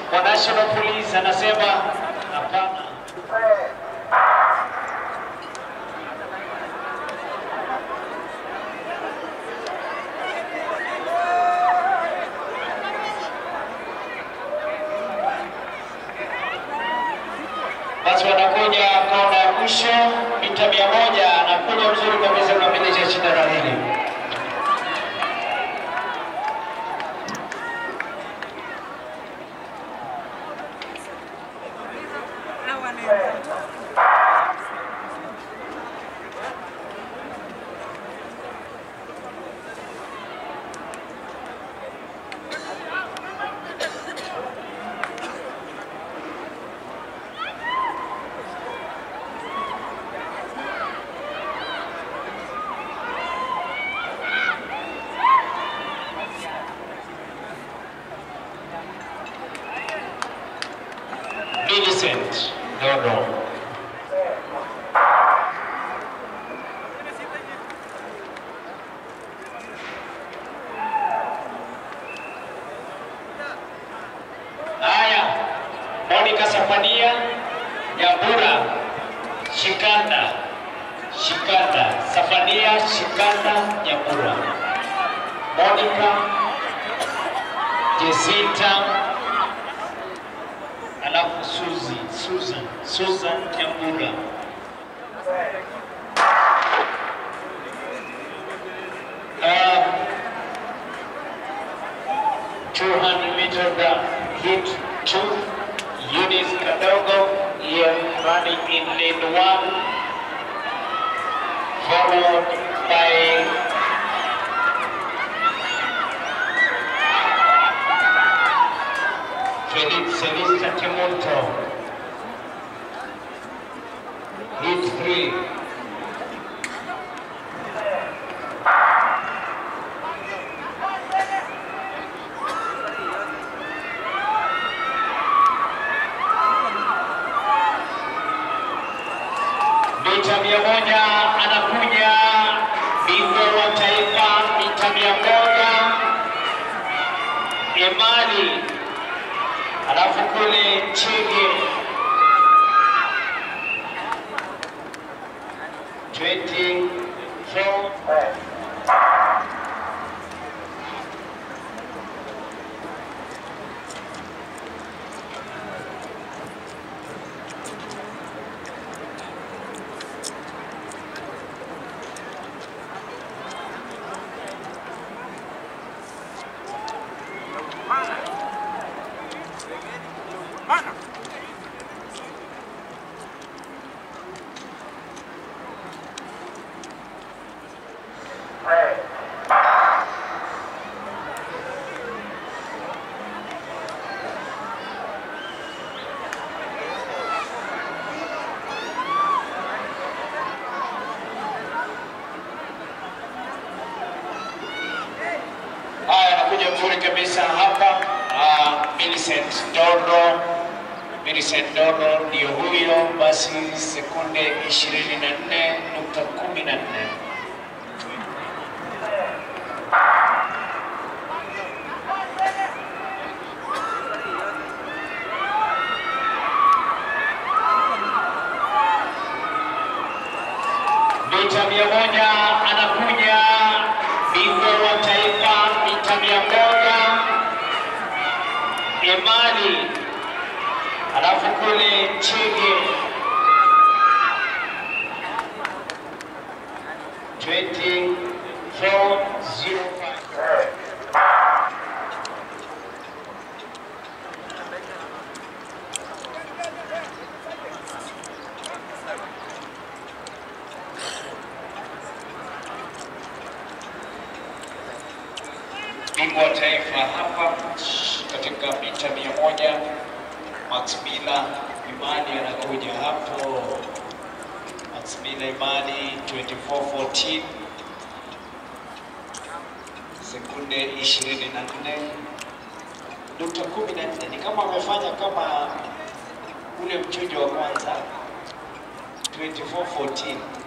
wa National Police anasema hapana. Basi wanakuja kona ya mwisho mita mia moja, anakuja mzuri kabisa kukamilisha shindano hili. Millicent Dodo. Haya, Monica Safania Nyambura Shikanda Shikanda Safania Shikanda Nyambura Monica Jesita alafu Suzi Susan Susan Nyambura um, 200 meter run hit two Eunice Kadogo here running in lane one followed by Felix Celista Temonto. Hit three. Mita mia moja anakuja bingwa wa taifa mita mia moja Emali alafu kule Chege 24 Haya, anakuja mzuri kabisa hapa. Uh, Millicent Dodo, Millicent Dodo ndio huyo, basi sekunde 24.14. mita mia moja anakuja bingwa wa taifa mita mia moja Emali, alafu kule Chege 2405 bingwa wa taifa hapa katika mita mia moja Max Mila Imani anakuja hapo. Max Mila Imani 2414 sekunde 24 nukta 14 ni kama amefanya kama ule mchujo wa kwanza 2414